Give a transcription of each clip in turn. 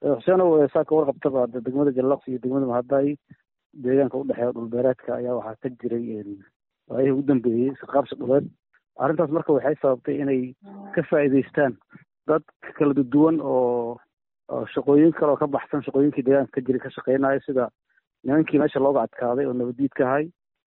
xuseenow saa ka warqabtaba degmada jallaqs iyo degmada mahadaay deegaanka udhexeeya dhulbeereedka ayaa waxaa ka jiray waayihii ugu dambeeyey isqaabsi dhuleed arrintaas marka waxay sababtay inay ka faa'iidaystaan dad kala duwan oo shaqooyin kale oo ka baxsan shaqooyinkii deegaanka ka jiray ka shaqeynaya sida nimankii meesha looga adkaaday oo nabadiidka ahay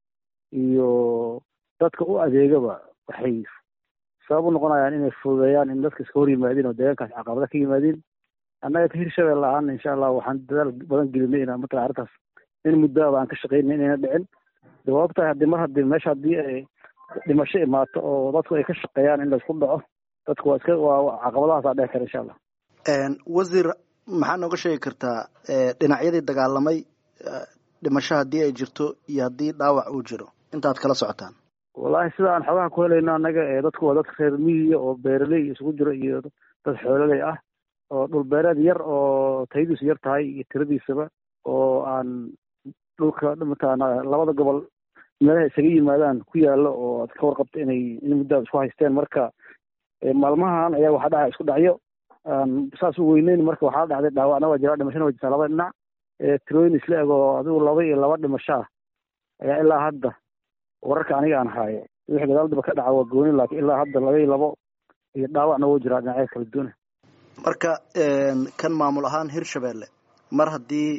iyo dadka u adeegaba waxay sabab u noqonayaan inay fududeeyaan in dadka iska hor yimaadeen oo deegaankaas caqabada ka yimaadeen annaga ka hirshabelle ahaana insha allah waxaan dadaal badan gelinay inaan matala arrintaas in muddoaba aan ka shaqeynay inayna dhicin dawaabtahay haddii mar haddii meesha haddii ay dhimasho imaato oo dadku ay ka shaqeeyaan in laisku dhaco dadku waa iska waa caqabadahaasaa dheci kara insha allah wasiir maxaa nooga sheegi kartaa dhinacyadii dagaalamay dhimasho haddii ay jirto iyo haddii dhaawac uu jiro intaad kala socotaan wallahi sida aan xogaha ku helayno annaga dadku waa dadka reer miyiga oo beeraley isugu jiro iyo dad xoololey ah oo dhulbeereed yar oo tayadiisu yar tahay iyo tiradiisaba oo aan dhulka mataqaana labada gobol meelaha isaga yimaadaan ku yaalo oo aad ka warqabto inay in muddaa isku haysteen marka maalmahan ayaa waxaa dhaca isku dhacyo aan saas u weyneyn marka waxaa dhacday dhaawacna waa jiraa dhimashana waa jirtaa labada dhinac tirooyin isla eg oo adigu laba iyo laba dhimasho ah ayaa ilaa hadda wararka aniga aan haaye wixii gadaaldaba ka dhaca waa gooni laakiin ilaa hadda laba iyo labo iyo dhaawacna wuu jiraa dhinacyada kala duwana marka kan maamul ahaan hirshabelle mar haddii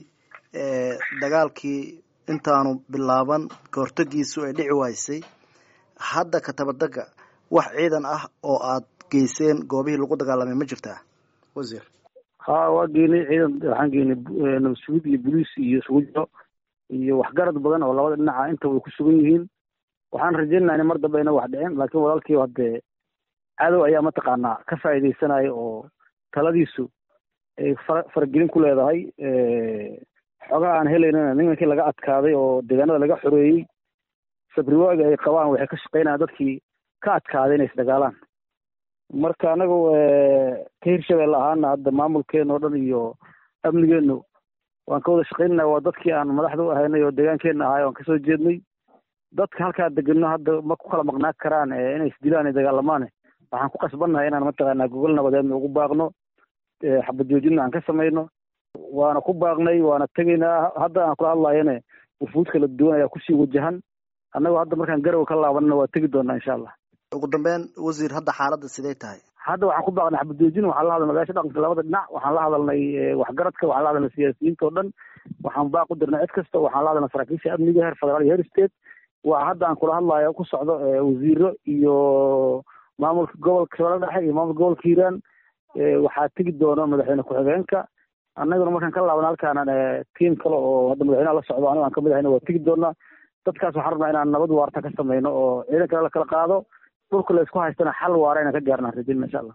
dagaalkii intaanu bilaaban kahortagiisu ay dhici waysay hadda katabadaga wax ciidan ah oo aad geyseen goobihii lagu dagaalamay ma jirtaa wasiir ha waa geenay ciidan waxaan geenay nabasugid iyo boliis iyo isugu jiro iyo waxgarad badan oo labada dhinaca inta way ku sugan yihiin waxaan rajaynaynaa in mar dambe ayna wax dhicin laakiin walaalkii haddee cadow ayaa mataqaanaa ka faa'iidaysanaya oo taladiisu ay fara faragelin ku leedahay xogaha aan helaynana nimankii laga adkaaday oo deegaanada laga xoreeyey sabriwaaga ay qabaan waxay ka shaqeynayaan dadkii ka adkaaday inay isdagaalaan marka anagu ka hirshabelle ahaana hadda maamulkeena oo dhan iyo amnigeenu waan ka wada shaqeynayna waa dadkii aan madaxda u ahaynay oo deegaankeena ahaay waan kasoo jeednay dadka halkaa degano hadda ma ku kala maqnaan karaan inay isdilaan ay dagaalamaan waxaan ku qasbannahay inaan mataqaanaa gogol nabadeedna ugu baaqno xabad joojinna aan ka samayno waana ku baaqnay waana tegaynaa hadda aan kula hadlayane wufuud kala duwan ayaa kusii wajahan annagu hadda markaan garow ka laabanana waa tegi doonaa insha allah ugu dambeyn wasiir hadda xaaladda sidee tahay hadda waxaan ku baaqnay xabad joojin waxaan la hadalnay odayaasha dhaqanka labada dhinac waxaan la hadalnay waxgaradka waxaan la hadalnay siyaasiyiinta oo dhan waxaan baaq u dirnay cid kasta waxaan la hadalnay saraakiisha amniga heer federaal iyo heer state waa hadda aan kula hadlayo ku socdo wasiiro iyo maamulka gobolka shabeelle dhexe iyo maamulka gobolka hiiraan waxaa tegi doono madaxweyne ku-xigeenka annaguna markaan ka laabana halkaan tiim kale oo hadda madaxweynaha la socdo anigo aan kamid ahayna waa tegi doonaa dadkaas waxaan rabnaa inaan nabad waarta ka samayno oo ciidan kale la kala qaado dhulka la isku haystana xal waara inaan ka gaarnaan rajayna insha allah